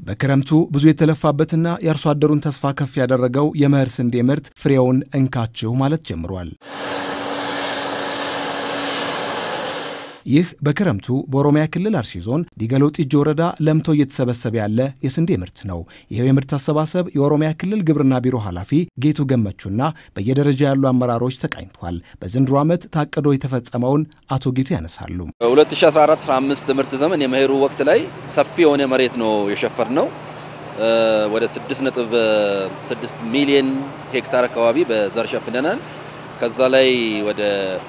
በክረምቱ ብዙ የተለፋበትና የአርሶ አደሩን ተስፋ ከፍ ያደረገው የመኸር ስንዴ ምርት ፍሬውን እንካችሁ ማለት ጀምሯል። ይህ በክረምቱ በኦሮሚያ ክልል አርሲ ዞን ዲገሎ ጢጆ ወረዳ ለምቶ እየተሰበሰበ ያለ የስንዴ ምርት ነው። ይኸው የምርት አሰባሰብ የኦሮሚያ ክልል ግብርና ቢሮ ኃላፊ ጌቱ ገመቹና በየደረጃ ያሉ አመራሮች ተቃኝቷል። በዘንድሮ ዓመት ታቅዶ የተፈጸመውን አቶ ጌቱ ያነሳሉ። 2014/15 ምርት ዘመን የመኸሩ ወቅት ላይ ሰፊ የሆነ መሬት ነው የሸፈር ነው። ወደ 6.6 ሚሊዮን ሄክታር አካባቢ በዘር ሸፍነናል። ከዛ ላይ ወደ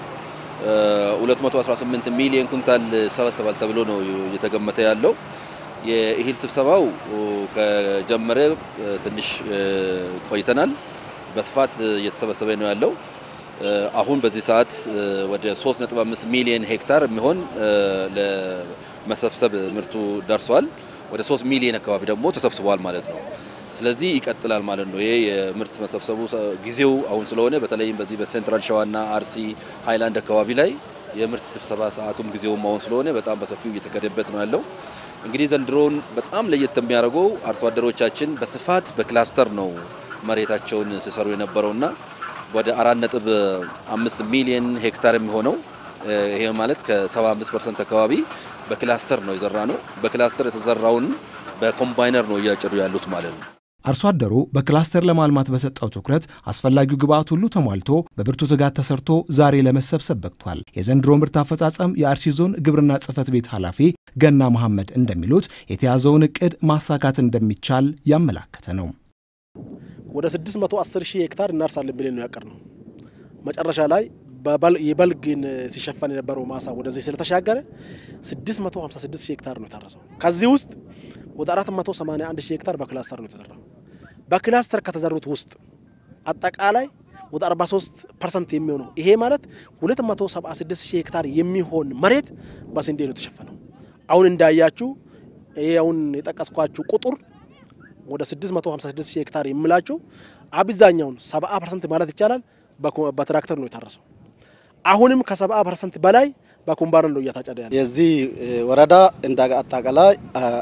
218 ሚሊዮን ኩንታል ሰበሰባል ተብሎ ነው እየተገመተ ያለው። የእህል ስብሰባው ከጀመረ ትንሽ ቆይተናል። በስፋት እየተሰበሰበ ነው ያለው። አሁን በዚህ ሰዓት ወደ 3.5 ሚሊዮን ሄክታር የሚሆን ለመሰብሰብ ምርቱ ደርሷል። ወደ 3 ሚሊዮን አካባቢ ደግሞ ተሰብስቧል ማለት ነው። ስለዚህ ይቀጥላል ማለት ነው። ይሄ የምርት መሰብሰቡ ጊዜው አሁን ስለሆነ በተለይም በዚህ በሴንትራል ሸዋና አርሲ ሃይላንድ አካባቢ ላይ የምርት ስብሰባ ሰዓቱም ጊዜውም አሁን ስለሆነ በጣም በሰፊው እየተከደበት ነው ያለው። እንግዲህ ዘንድሮውን በጣም ለየት የሚያደርገው አርሶ አደሮቻችን በስፋት በክላስተር ነው መሬታቸውን ሲሰሩ የነበረውና ወደ 4.5 ሚሊዮን ሄክታር የሚሆነው ይሄ ማለት ከ75 ፐርሰንት አካባቢ በክላስተር ነው የዘራ ነው። በክላስተር የተዘራውን በኮምባይነር ነው እያጨዱ ያሉት ማለት ነው። አርሶ አደሩ በክላስተር ለማልማት በሰጠው ትኩረት አስፈላጊው ግብዓት ሁሉ ተሟልቶ በብርቱ ትጋት ተሰርቶ ዛሬ ለመሰብሰብ በቅቷል። የዘንድሮ ምርት አፈጻጸም የአርሲ ዞን ግብርና ጽሕፈት ቤት ኃላፊ ገና መሐመድ እንደሚሉት የተያዘውን እቅድ ማሳካት እንደሚቻል ያመላከተ ነው። ወደ 610 ሺህ ሄክታር እናርሳለን ብለን ነው ያቀርነው። መጨረሻ ላይ የበልግን ሲሸፈን የነበረው ማሳ ወደዚህ ስለተሻገረ 656 ሺህ ሄክታር ነው የታረሰው። ከዚህ ውስጥ ወደ 481 ሺህ ሄክታር በክላስተር ነው የተዘራው። በክላስተር ከተዘሩት ውስጥ አጠቃላይ ወደ 43 ፐርሰንት የሚሆነው ይሄ ማለት 276 ሺህ ሄክታር የሚሆን መሬት በስንዴ ነው የተሸፈነው። አሁን እንዳያችሁ ይሄ አሁን የጠቀስኳችሁ ቁጥር ወደ 656 ሺህ ሄክታር የሚላችሁ አብዛኛውን 70 ፐርሰንት ማለት ይቻላል በትራክተር ነው የታረሰው። አሁንም ከ70 ፐርሰንት በላይ በኮምባይነር ነው እየታጨደ ያለ። የዚህ ወረዳ እንደ አጠቃላይ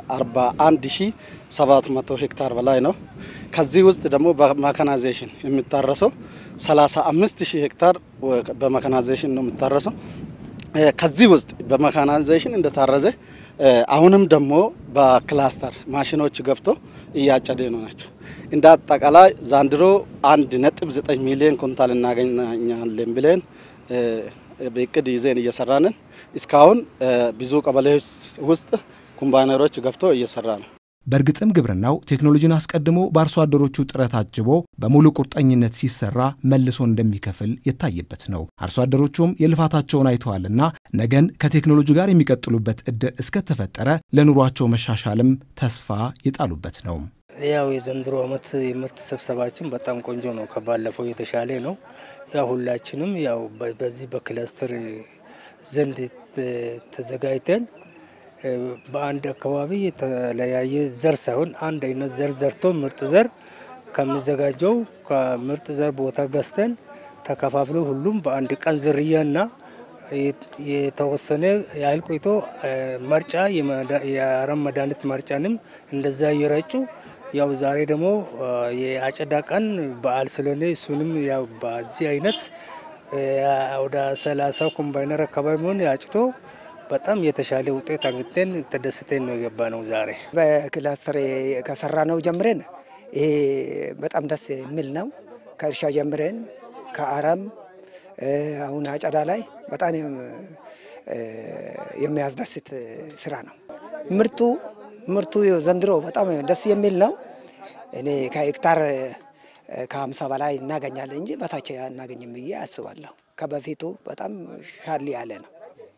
41700 ሄክታር በላይ ነው። ከዚህ ውስጥ ደግሞ በመካናይዜሽን የሚታረሰው 35000 ሄክታር በመካናይዜሽን ነው የሚታረሰው። ከዚህ ውስጥ በመካናይዜሽን እንደታረዘ አሁንም ደግሞ በክላስተር ማሽኖች ገብቶ እያጨደ ነው ናቸው። እንደ አጠቃላይ ዛንድሮ አንድ ነጥብ ዘጠኝ ሚሊዮን ኩንታል እናገኛለን ብለን በእቅድ ይዘን እየሰራንን እስካሁን ብዙ ቀበሌዎች ውስጥ ኮምባይነሮች ገብቶ እየሰራ ነው። በእርግጥም ግብርናው ቴክኖሎጂን አስቀድሞ በአርሶ አደሮቹ ጥረት አጅቦ በሙሉ ቁርጠኝነት ሲሰራ መልሶ እንደሚከፍል የታየበት ነው። አርሶ አደሮቹም የልፋታቸውን አይተዋልና ነገን ከቴክኖሎጂ ጋር የሚቀጥሉበት እድል እስከተፈጠረ ለኑሯቸው መሻሻልም ተስፋ የጣሉበት ነው። ያው የዘንድሮ ዓመት የምርት ስብሰባችን በጣም ቆንጆ ነው። ከባለፈው የተሻለ ነው። ያው ሁላችንም ያው በዚህ በክለስተር ዘንድ ተዘጋጅተን በአንድ አካባቢ የተለያየ ዘር ሳይሆን አንድ አይነት ዘር ዘርቶ ምርጥ ዘር ከሚዘጋጀው ከምርጥ ዘር ቦታ ገዝተን ተከፋፍሎ ሁሉም በአንድ ቀን ዝርያና የተወሰነ ያህል ቆይቶ መርጫ የአረም መድኃኒት መርጫንም እንደዛ እየረጩ ያው ዛሬ ደግሞ የአጨዳ ቀን በዓል ስለሆነ እሱንም ያው በዚህ አይነት ወደ ሰላሳ ኮምባይነር አካባቢ መሆን ያጭቶ በጣም የተሻለ ውጤት አግኝተን ተደስተን ነው የገባ ነው። ዛሬ በክላስተር ከሰራ ነው ጀምረን ይሄ በጣም ደስ የሚል ነው። ከእርሻ ጀምረን ከአረም አሁን አጨዳ ላይ በጣም የሚያስደስት ስራ ነው። ምርቱ ምርቱ ዘንድሮ በጣም ደስ የሚል ነው። እኔ ከሄክታር ከሀምሳ በላይ እናገኛለን እንጂ በታች አናገኝም ብዬ አስባለሁ። ከበፊቱ በጣም ሻል ያለ ነው።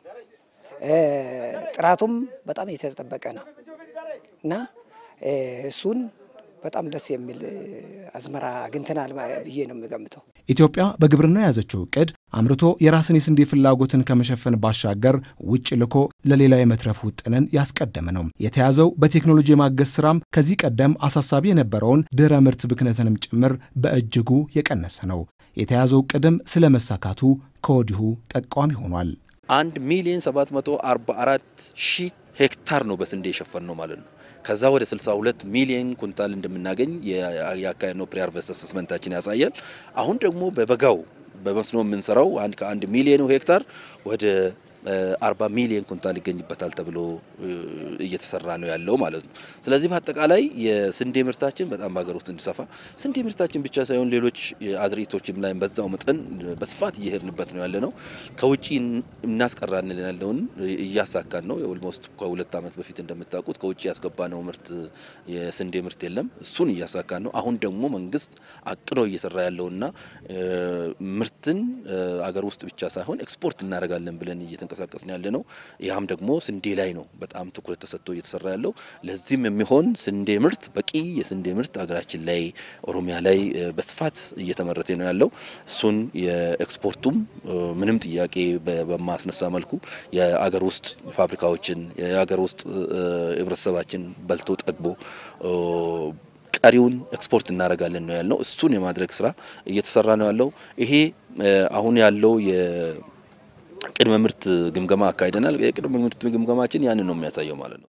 ጥራቱም በጣም የተጠበቀ ነው እና እሱን በጣም ደስ የሚል አዝመራ አግኝተናል ብዬ ነው የሚገምተው። ኢትዮጵያ በግብርና የያዘችው እቅድ አምርቶ የራስን የስንዴ ፍላጎትን ከመሸፈን ባሻገር ውጭ ልኮ ለሌላ የመትረፍ ውጥንን ያስቀደመ ነው። የተያዘው በቴክኖሎጂ የማገዝ ስራም ከዚህ ቀደም አሳሳቢ የነበረውን ድህረ ምርት ብክነትንም ጭምር በእጅጉ የቀነሰ ነው። የተያዘው እቅድም ስለ መሳካቱ ከወዲሁ ጠቋሚ ሆኗል። አንድ ሚሊዮን 744 ሺህ ሄክታር ነው በስንዴ የሸፈን ነው ማለት ነው። ከዛ ወደ 62 ሚሊዮን ኩንታል እንደምናገኝ የአካሄድነው ፕሪ ሃርቨስት አሰስመንታችን ያሳያል። አሁን ደግሞ በበጋው በመስኖ የምንሰራው አንድ ከአንድ ሚሊዮን ሄክታር ወደ 40 ሚሊዮን ኩንታል ይገኝበታል ተብሎ እየተሰራ ነው ያለው ማለት ነው። ስለዚህ በአጠቃላይ የስንዴ ምርታችን በጣም በሀገር ውስጥ እንዲሰፋ ስንዴ ምርታችን ብቻ ሳይሆን ሌሎች አዝርዕቶችም ላይ በዛው መጠን በስፋት እየሄድንበት ነው ያለ ነው። ከውጪ እናስቀራለን ያለውን እያሳካን ነው። ኦልሞስት ከሁለት ዓመት በፊት እንደምታውቁት ከውጭ ያስገባነው ምርት የስንዴ ምርት የለም። እሱን እያሳካን ነው። አሁን ደግሞ መንግስት አቅዶ እየሰራ ያለውና ምርትን አገር ውስጥ ብቻ ሳይሆን ኤክስፖርት እናደርጋለን ብለን እየተንቀሳቀስን ያለ ነው። ያም ደግሞ ስንዴ ላይ ነው በጣም ትኩረት ተሰጥቶ እየተሰራ ያለው። ለዚህም የሚሆን ስንዴ ምርት በቂ የስንዴ ምርት ሀገራችን ላይ ኦሮሚያ ላይ በስፋት እየተመረተ ነው ያለው። እሱን የኤክስፖርቱም ምንም ጥያቄ በማስነሳ መልኩ የአገር ውስጥ ፋብሪካዎችን የአገር ውስጥ ህብረተሰባችን በልቶ ጠግቦ ቀሪውን ኤክስፖርት እናደርጋለን ነው ያለው። እሱን የማድረግ ስራ እየተሰራ ነው ያለው። ይሄ አሁን ያለው የቅድመ ምርት ግምገማ አካሂደናል። የቅድመ ምርት ግምገማችን ያንን ነው የሚያሳየው ማለት ነው።